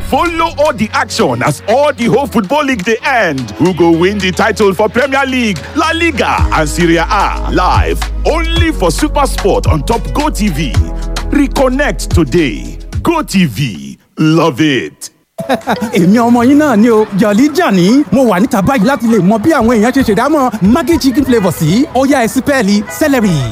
Follow all the action as all the whole football league dey end. Who go win the title for Premier League, La Liga and Serie A live only for Super Sport on top GoTV. Reconnect today. GoTV, love it. èmi ọmọ yín náà ni o jọ̀lí jàní mo wà níta báyìí láti lè mọ bí àwọn èèyàn ṣe ṣèdámọ̀ maggi chicken flavour sí ọ̀yá ẹ̀sìn pẹ́ẹ́lí celery.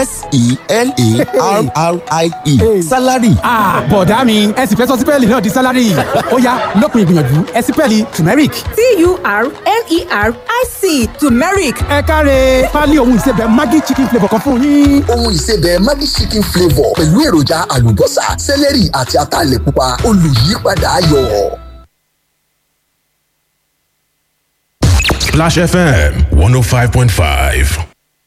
s-e-l-a-r-r-i-e salary. bọ̀dá mi ẹ sì fẹ́ sọ sípẹ́ẹ̀lì náà di salary ọ̀yá lópin ìgbìyànjú ẹ̀sìn pẹ́ẹ́lì turmeric. t-u-r-m-e-r-i-c turmeric ẹ káre pálí ohun ìsebẹ̀ maggi chicken flavour kan fún yín. ohun ìsebẹ̀ maggi chicken flavour pẹ̀lú èròjà àlùbọ́sà sẹ́lẹ̀rì àti ataalẹ̀ pupa olùyípadà ayọ̀. Splash FM 105.5.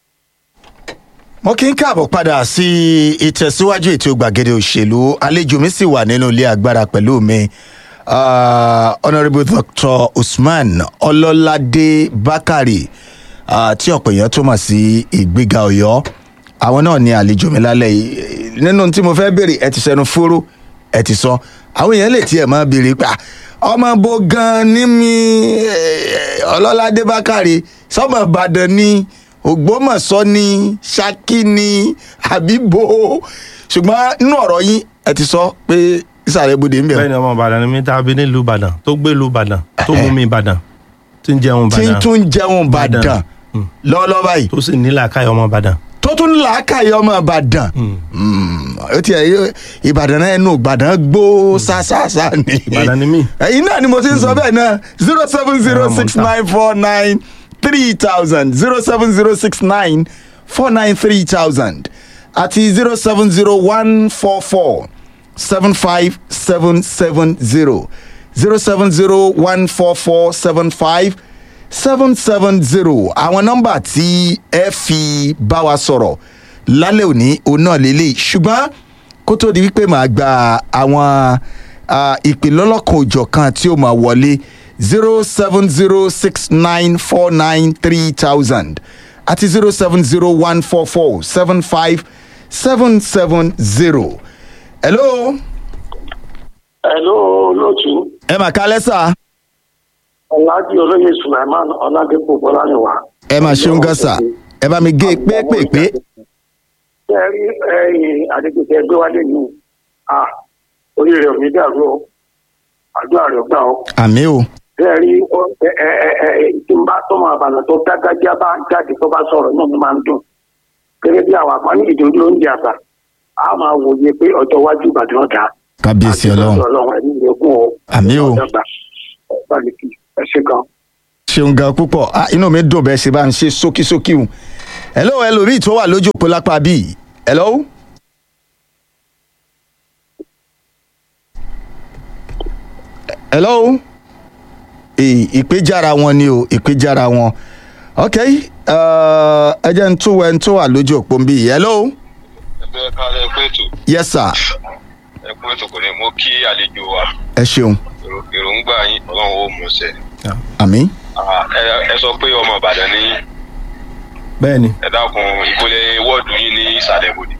mo kí n káàbọ̀ padà sí ìtẹ̀síwájú ètò gbàgede òṣèlú àlejò mi sì wà nínú ilé agbára pẹ̀lú mi uh, honourable dr usman ọlọ́ládé bákàrè uh, tí ọ̀pọ̀ èèyàn tó mọ̀ sí ìgbéga ọ̀yọ́ àwọn náà ní àlejò mi lálẹ́ yìí nínú tí mo fẹ́ béèrè ẹ ti sẹnu fóró ẹ ti sọ àwọn èèyàn lè tiẹ̀ máa béèrè pé "Ah, ọmọ bo gan ní mi eh, ọlọ́ládé bákàrè sọmọ ìbàdàn ni ògbómọ̀ṣọ́ ni ṣákí ni àbíbo ṣùgbọ́n nínú ọ̀rọ̀ yín ẹ ti sọ pé ìsàlẹ̀ ibodè ń bẹ̀rù bẹ́ẹ̀ni ọmọ ìbàdàn ni mi tá a bí nílùú ìbàdàn tó gbé ìlú ìbàdàn tó mú mi ìbàdàn tí ń jẹun tí ń ìbàdàn tún jẹun ìbàdàn Mm. lọ́wọ́lọ́wọ́ báyìí tó sì ní làákàyè ọmọ ìbàdàn. tó tún làákàyè ọmọ ìbàdàn Mm, ó tiẹ̀ yó- ìbàdàn náà ẹnu ìbàdàn gbó sásásá ni Ìbàdàn ni mí. ẹ̀yin náà ni mo ti ń sọ bẹ́ẹ̀ náà zero seven zero six nine four nine three thousand zero seven zero six nine four nine three thousand àti zero seven zero one four four seven five seven seven zero zero seven zero one four four seven five seven seven zero àwọn nọ́mbà tí ẹ fi bá wa sọ̀rọ̀ lálẹ́ òní òun náà lélẹ̀ ṣùgbọ́n kó tó di wípé màá gba àwọn ah, ìpè lọ́lọ́kan òjọ̀kan tí ó máa wọlé zero seven zero six nine four nine three thousand àti zero seven zero one four four seven five seven seven zero. hello Hello, lótú. ẹ mà kálẹ́ sà Ọ̀làdí olóyè Sulaiman Ọ̀làdẹ́pọ̀ Bọ́láníwá. ẹ mà ṣeun gan sà ẹ bá mi gé pépèpé Ṣé ẹ rí ẹyin àdégbèsè ẹgbẹ́ wálé ní à orí rẹ̀ ò ní dàrú o. Àdúrà rẹ̀ gbà o. àmì o Ṣé ẹ rí ọ- ẹ ẹ ẹ ẹ tí n bá tọmọ àbànà tó dágájá bá jáde tó bá sọ̀rọ̀ náà ni máa ń dùn. Gẹ́gẹ́ bí àwọn àpá ní ìdòdó oúnjẹ àgbà, a máa wòye pé ọjọ́ iwájú Ìbàdàn ọ̀dà. kábíyèsí ọlọ́run Ọlọ́run ẹ̀mí ìrẹ́kùn o. Àmín o. Ọ̀dọ́gba. Ọ̀gbàlùkì. Ẹ ṣe gan. ṣeun gan púpọ̀ Ah, inú mi dùn bẹ́ẹ̀ ṣe bá ń ṣe ṣókíṣókí hùn hello ẹlòmíì tó wà lójú òpó lápá bíi hello. hello Ì- ìpéjára wọn ni o ìpéjára wọn ok uh, ẹ jẹ́ ń tún wẹ̀ ń tó wà lójú òpó ń bí hello ẹgbẹ́ kálẹ̀ ẹkú ètò yes sir ẹkú ètò kò ní mo kí àlejò wa ẹ ṣeun Èrò- èròǹgbà yín ọlọ́run ó mú ṣẹ. àmì Ah, ẹ ẹ sọ pé ọmọ ìbàdàn ní bẹ́ẹ̀ni ẹ dákun ìpele wọ́ọ̀dù yín ní ìsàlẹ̀ bòde.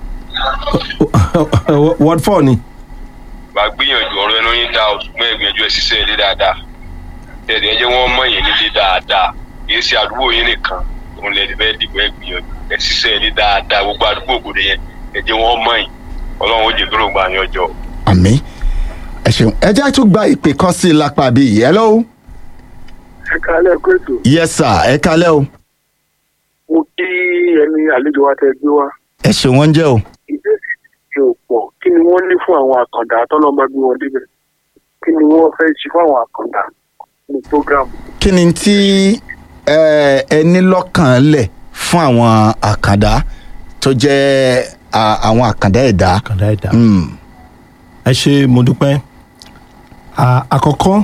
word four ni bá gbìyànjú ọ̀rọ̀ ẹnu yín dá ṣùgbọ́n ẹgbìyànjú ẹ ṣiṣẹ́ ilé dáadáa tẹ̀lé ẹ jẹ́ wọ́n mọ̀ yín nílé dáadáa kìí ṣe àdúgbò yín nìkan òun lè fẹ́ dìbò ẹ gbìyànjú ẹ ṣiṣẹ́ ilé dáadáa gbogbo àdúgbò ògbóde yẹn ẹ jẹ́ wọ́n mọ̀ yín ọlọ́run ó jẹ́ kí ló gbà yín ọjọ́. àmì ẹ ṣeun ẹ jẹ́ tún gba ìpè kan sí i lápá bíi hello Ẹ kálẹ̀ ẹkú ètò. yes sir ẹ kalẹ́ o mo kí ẹni àlejò wa tẹ gbé wá ẹ ṣeun wọ́n jẹ́ o. ìbéèrè ti ò pọ̀ kí ni wọ́n ní fún àwọn àkàndá tọ́lọ́ bá gbé wọn débẹ̀ kí ni wọ́n fẹ́ ṣe fún àwọn àkàndá ní programu. kí ni tí ẹ ẹ ní lọ́kàn lẹ̀ fún àwọn àkàndá tó jẹ́ à, àwọn àkàndá ẹ̀dá. kàdá ẹ̀dá. Mm, ẹ ṣe mo dúpẹ́ À, àkọ́kọ́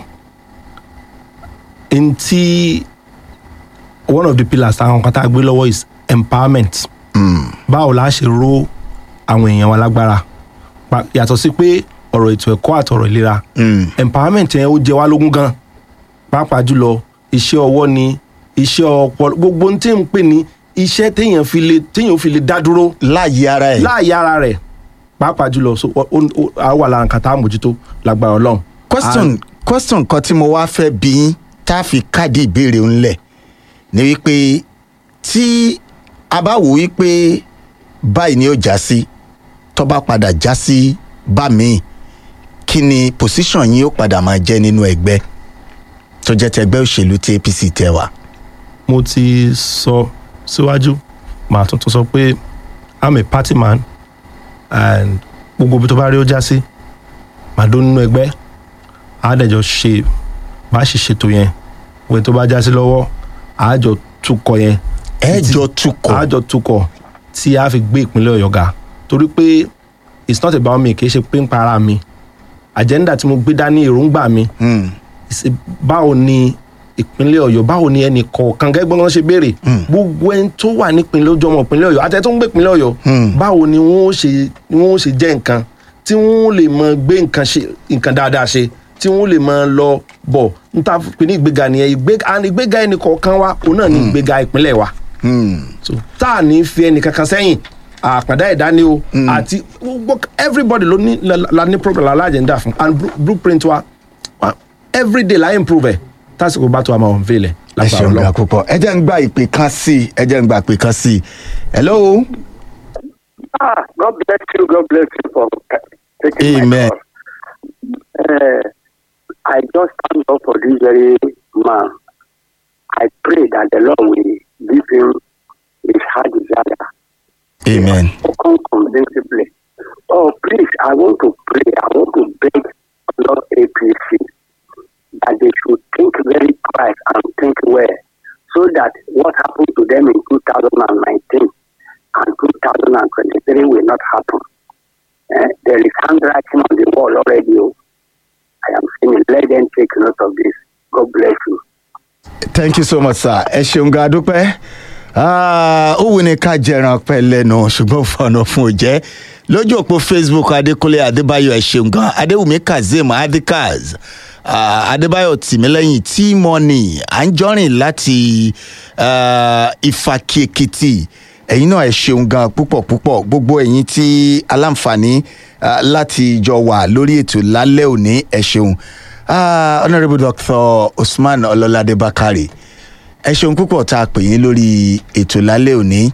ntí one of the pillars àwọn kan tá a gbé lọ́wọ́ is empowerment mm, báwo la ṣe ró àwọn èèyàn wa lágbára Pa- yàtọ̀ sí pé ọ̀rọ̀ ètò ẹ̀kọ́ àtọ̀rọ̀ ìlera mm, empowerment yẹn ó jẹ wá lógún gan pàápàá jùlọ iṣẹ́ ọwọ́ ni iṣẹ́ ọpọlọ gbogbo ohun tí ń pè ní iṣẹ́ téèyàn fi lè téèyàn fi lè dá dúró láàyè ara ẹ̀. láàyè ara rẹ̀ pàápàá jùlọ so ó- ó- ó- a wà lára nǹkan tá a mójútó lágbára ọlọ́run question question kan tí mo wá fẹ́ bí yín tá a fi káàdì ìbéèrè ńlẹ̀ ni wípé tí a bá wò wípé báyìí ni ó já sí tó bá padà já sí bá mi kí ni position yín ó padà máa jẹ́ nínú ẹgbẹ́ tó jẹ́ tẹgbẹ́ òṣèlú tí apc tẹ wá. mo ti sọ síwájú màá tuntun sọ pé i'm a party man and gbogbo ibi tó bá rí ó já sí màá dó nínú ẹgbẹ́ àádẹ́jọ ṣe bá ṣe ṣètò yẹn wẹ́n tó bá já sí lọ́wọ́ àájọ tukọ̀ yẹn ẹ jọ tukọ̀ àájọ tukọ̀ tí a fi gbé ìpínlẹ̀ ọ̀yọ́ ga torí pé it's not about me kì í ṣe pé ń para mi agenda tí mo gbé dání èròǹgbà mi Hmm. ṣe báwo ni ìpínlẹ̀ ọ̀yọ́ báwo ni ẹnì kọ̀ọ̀kan gẹ́gbọ́n wọn ṣe béèrè gbogbo ẹni tó wà nípínlẹ̀ ojú ọmọ ìpínlẹ̀ ọ̀yọ́ àtẹ tó ń gbé ìpínlẹ̀ ọ̀yọ́ báwo ni wọ́n ó ṣe ni wọ́n ó ṣe jẹ́ nǹkan tí wọ́n lè mọ gbé nǹkan ṣe nǹkan dáadáa ṣe tí wọ́n lè mọ lọ bọ̀ n ta pè ní ìgbéga nìyẹn ìgbéga and ìgbéga ẹnì kọ̀ọ̀kan wa òun náà ní ìgbéga ìpínlẹ̀ wa so tá a ní fi ẹnì kankan sẹ́yìn àpàdá ẹ̀dá ni o àti gbogbo everybody ló ní la- la ní problem alájẹ̀ndà fún and blu- blueprint wa wa everyday la improve ẹ̀ tásìkò bá tó a máa unveil ẹ̀ ẹ lágbára ṣeun ga Ọlọ́run. púpọ̀ ẹ jẹ́ ń gba ìpè kan sí i ẹ jẹ́ ń gba ìpè kan sí i hello Ah, God bless you. God bless you for uh, taking Amen. my call. Uh, I just stand up for this very man. I pray that the Lord will give him his heart desire. amen Come convincingly. Oh, please, I want to pray. I want to beg Lord APC that they should think very twice and think well so that what happened to them in 2019 and 2023 will not happen. Eh, there is handwriting on the wall already. oh. I am saying, let them take note of this. God bless you. thank you so much sir ẹ ṣeun ga dúpẹ́ Ah, ó wù ní ká jẹran pẹ́ lẹ́nu ṣùgbọ́n fọ̀nà fún òjẹ́ lójú òpó facebook adékúnlé adébáyọ̀ ẹ ṣeun gan adéwùmí kazeem adikaz ah, adébáyọ̀ tìmílẹ́yìn tí-mọ́nì anjọ́rìn láti ah, ìfàkì èkìtì ẹ̀yin náà ẹ ṣeun gan púpọ̀ púpọ̀ gbogbo ẹ̀yin tí aláǹfààní ah, láti jọ wà lórí ètò lálẹ́ òní ẹ ṣeun Ah, honourable dr usman ọlọ́ládé bakari ẹ ṣeun púpọ̀ tá a pè yín lórí ètò lálẹ́ òní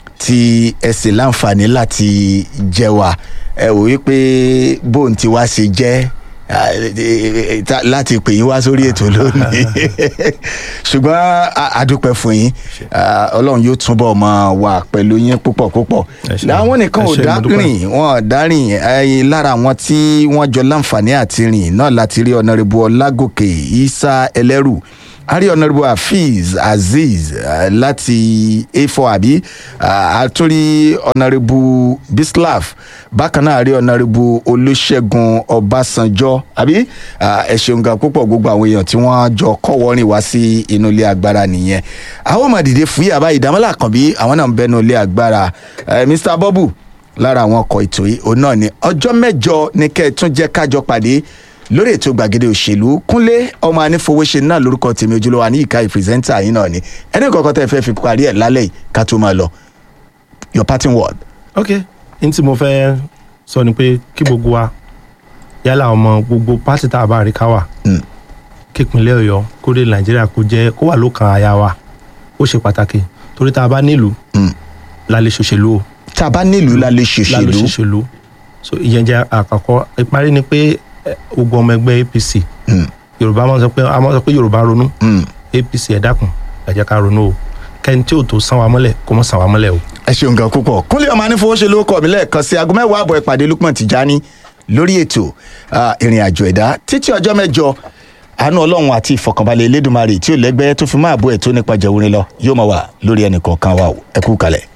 tí ẹ sì láǹfààní láti jẹ wá ẹ wò wípé bóun ti wá ṣe jẹ́ ah, eh, eh, ta- láti pè yín wá sórí ètò lónìí ṣùgbọ́n a- a dúpẹ́ fún yín Ah, ọlọ́run yóò túbọ̀ máa wà pẹ̀lú yín púpọ̀ púpọ̀ Ẹ ṣé. làwọn nìkan Ẹ ò ṣé, mo dúpẹ́. dárìn wọn ò dárìn ẹyin lára àwọn tí wọ́n jọ láǹfààní àti rìn náà láti rí ọ̀nàrẹ́bù ọlágòkè isa ẹlẹ́rù a rí ọ̀nàrẹ́bù hafiz azeez eh, láti a4 àbí Ah, a tún rí ọ̀nàrẹ́bù bislaf bákan náà a rí ọ̀nàrẹ́bù olùṣègùn ọbásanjọ́ àbí Ah, ẹ ṣeun gan púpọ̀ gbogbo àwọn èèyàn tí wọ́n jọ kọ́wọ́rìn wá sí inú ilé agbára nìyẹn àwọn ọmọ dìde fún yàrá ìdámọ́lá kan bí àwọn náà ń bẹnu ilé agbára Eh, mr bọ́bù lára àwọn ọkọ̀ ètò yìí òun náà ni ọjọ́ mẹ́jọ ni kẹ́ ẹ tún jẹ́ kájọ pàdé lórí ètò gbàgede òṣèlú kúnlé ọmọ anífowóṣe náà lórúkọ tèmi ojúlówó ní ìka ìpírẹsẹ́ńtà yìí náà ni ẹni kọ̀ọ̀kan tẹ́ fẹ́ fi parí ẹ̀ lálẹ́ yìí ká tó máa lọ your parting word. ok n tí mo fẹ́ sọ ni pé kí gbogbo wa yálà ọmọ gbogbo pátì tá a bá rí ká wà Mm. kí ìpínlẹ̀ ọ̀yọ́ kó dé nàìjíríà kó jẹ́ kó wà lókàn àyà wa ó ṣe pàtàkì torí tá a bá nílùú Mm. la lè ṣòṣèlú o tá a bá nílùú la lè la lè ṣòṣèlú ṣòṣèlú so ìyẹn jẹ́ àkọ́kọ́ ìparí ni pé eh, gbogbo ọmọ ẹgbẹ́ apc Mm. yorùbá máa ń sọ pé a máa ń sọ pé yorùbá ronú Mm. apc ẹ dákun ẹ jẹ́ ká ronú o kẹ́ni tí ò tó san wa mọ́lẹ̀ kó mọ́ san wa mọ́lẹ̀ o. ẹ ṣeun gan púpọ̀ kúnlé ọmọ anífowóṣe ló kọ̀ mí lẹ́ẹ̀kan sí aago mẹ́wàá àbọ̀ ìpàdé lukman tìjání lórí ètò ah, ìrìn àjò ẹ̀dá títí ọjọ́ mẹ́jọ àánú ọlọ́run àti ìfọkànbalẹ̀ elédùnmarè tí ò lẹ́gbẹ́ tó fi máa bọ́ ẹ̀ tó nípa jẹ̀wúrin lọ yóò máa wà lórí ẹnì kọ̀ọ̀kan wa o ẹ kú kalẹ̀.